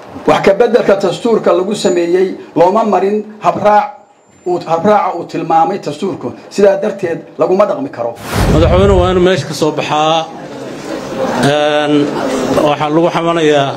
wax ka beddelka dastuurka lagu sameeyey looma marin habraac habraaca uu tilmaamay dastuurku sidaa darteed laguma dhaqmi karo madaxweyne waa inuu meesha ka soo baxaa waxaa lagu xamanayaa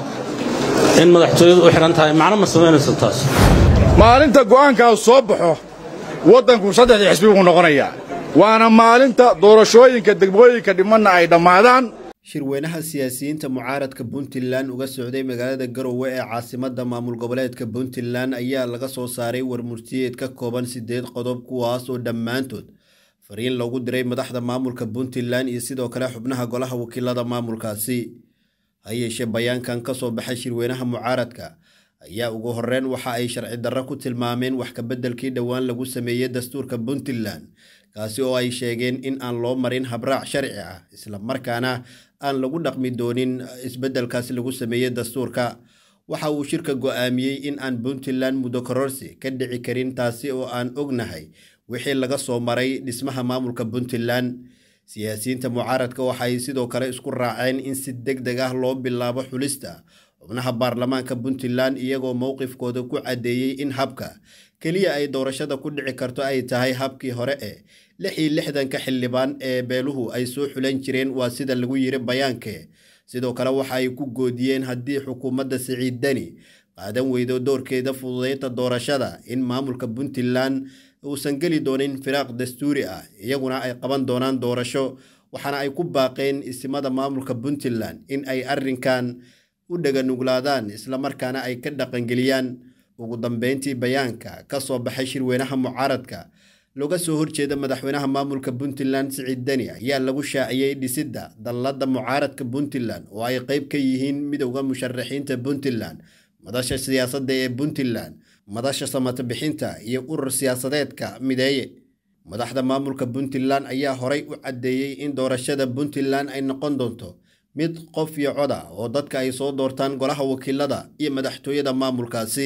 in madaxtooyadu u xidhan tahay macno ma samaynayso taas maalinta go'aankaas soo baxo waddanku saddexdii xisbi buu noqonayaa waana maalinta doorashooyinka degmooyinka dhimanna ay dhammaadaan shirweynaha siyaasiyiinta mucaaradka puntland uga socday magaalada garowe ee caasimadda maamul goboleedka puntland ayaa laga soo saaray warmurtiyeed ka kooban siddeed qodob kuwaas oo dhammaantood fariin loogu diray madaxda maamulka puntland iyo sidoo kale xubnaha golaha wakiilada maamulkaasi ha yeeshee bayaankan ka soo baxay shirweynaha mucaaradka ayaa ugu horreyn waxa ay sharci darro ku tilmaameen wax kabeddelkii dhowaan lagu sameeyey dastuurka puntland kaasi oo ay sheegeen in aan loo marin habraac sharci ah isla markaana aan lagu dhaqmi doonin isbeddelkaasi lagu sameeyey dastuurka waxa uu shirka go'aamiyey in aan puntland muddo kororsi ka dhici karin taasi oo aan ognahay wixii laga soo maray dhismaha maamulka puntland siyaasiyiinta mucaaradka waxay sidoo kale isku raaceen in si deg deg ah loo bilaabo xulista xubnaha baarlamaanka puntland iyagoo mowqifkooda ku caddeeyey in habka keliya ay doorashada ku dhici karto ay tahay habkii hore ee lix iyo lixdanka xildhibaan ee beeluhu ay soo xulan jireen waa sida lagu yiri bayaankee sidoo kale waxa ay ku goodiyeen haddii xukuumadda siciid deni qaadan weydo doorkeeda fududeynta doorashada in maamulka puntland uusan geli doonin firaaq dastuuri ah iyaguna ay qaban doonaan doorasho waxaana ay ku baaqeen isimada maamulka puntland in ay arrinkan u dhaganuglaadaan islamarkaana ay ka dhaqangeliyaan ugu dambeyntii bayaanka ka soo baxay shirweynaha mucaaradka looga soo horjeeda madaxweynaha maamulka puntland siciid deni ayaa lagu shaaciyey dhisidda dalladda mucaaradka puntland oo ay qayb ka yihiin midowda musharaxiinta puntland madasha siyaasadda ee puntland madasha samata bixinta iyo urur siyaasadeedka mideeye madaxda maamulka puntland ayaa horay u caddeeyey in doorashada puntland ay noqon doonto mid qof iyo coda oo dadka ay soo doortaan golaha wakiilada iyo madaxtooyada maamulkaasi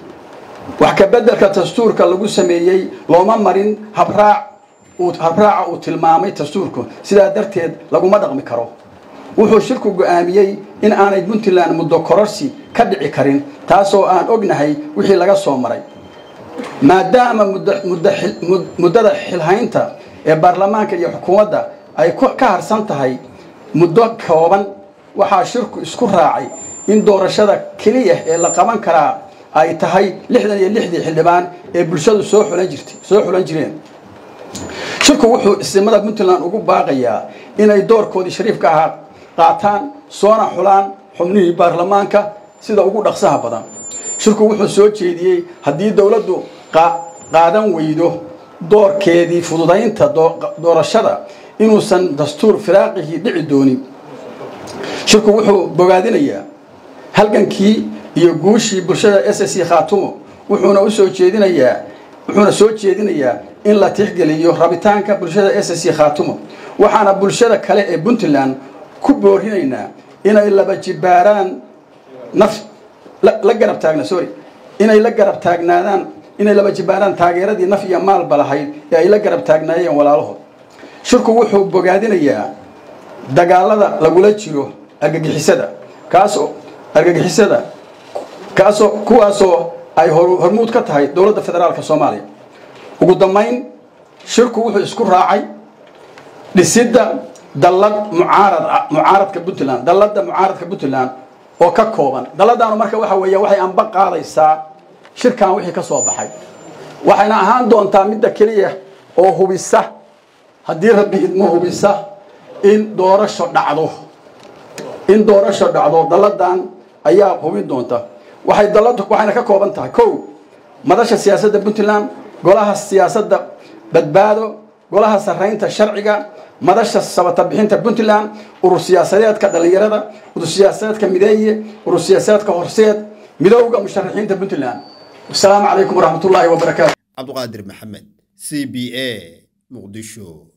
wax ka beddelka dastuurka lagu sameeyey looma marin habraac habraaca uu tilmaamay dastuurku sidaa darteed laguma dhaqmi karo wuxuu shirku go'aamiyey in aanay puntland muddo kororsi ka dhici karin taasoo aan ognahay wixii laga soo maray maadaama muddada xilhaynta ee baarlamaanka iyo xukuumadda ay ka harsan tahay muddo kooban waxaa shirku isku raacay in doorashada keliya ee la qaban karaa ay tahay lixdan iyo lixdii xildhibaan ee bulshadu soo xulan jirtay soo xulan jireen shirku wuxuu isimada puntland ugu baaqayaa inay doorkoodii shariifka ahaa qaataan soona xulaan xubnihii baarlamaanka sida ugu dhaqsaha badan shirku wuxuu soo jeediyey haddii dowladdu qaadan weydo doorkeedii fududaynta doorashada inuusan dastuur firaaqihii dhici doonin shirku wuxuu bogaadinayaa halgankii iyo guushii bulshada s c khaatumo wuxuuna usoo jeedinayaa wuxuuna soo jeedinayaa in la tixgeliyo rabitaanka bulshada s c khaatumo waxaana bulshada kale ee puntland ku boorinaynaa inay laba jibaaraan naf la garab taagna sorry inay la garab taagnaadaan inay laba jibaaraan taageeradii naf iyo maalba lahayd ee ay la garab taagnaayeen walaalahood shirku wuxuu bogaadinayaa dagaalada lagula jiro argagixisada kaasoo argagixisada kaasoo kuwaasoo ay hormuud ka tahay dowladda federaalka soomaaliya ugu dambayn shirku wuxuu isku raacay dhisidda dallad mucaarad mucaaradka puntland dalladda mucaaradka puntland oo ka kooban dalladaanu marka waxa weeya waxay anba qaadaysaa shirkan wixii ka soo baxay waxayna ahaan doontaa midda keliya oo hubisa haddii rabbi idmo hubisa in doorasho dhacdo in doorasho dhacdo dalladan ayaa hubin doonta waxay dalladu waxayna ka kooban tahay kow madasha siyaasadda puntland golaha siyaasadda badbaado golaha sarraynta sharciga madasha sabata bixinta puntland urur siyaasadeedka dhallinyarada urur siyaasadeedka mideeye urur siyaasadeedka horseed midowga musharaxiinta puntland wasalaamu calaykum waraxmatullaahi wabarakaatu cabduqaadir maxamed c b a muqdisho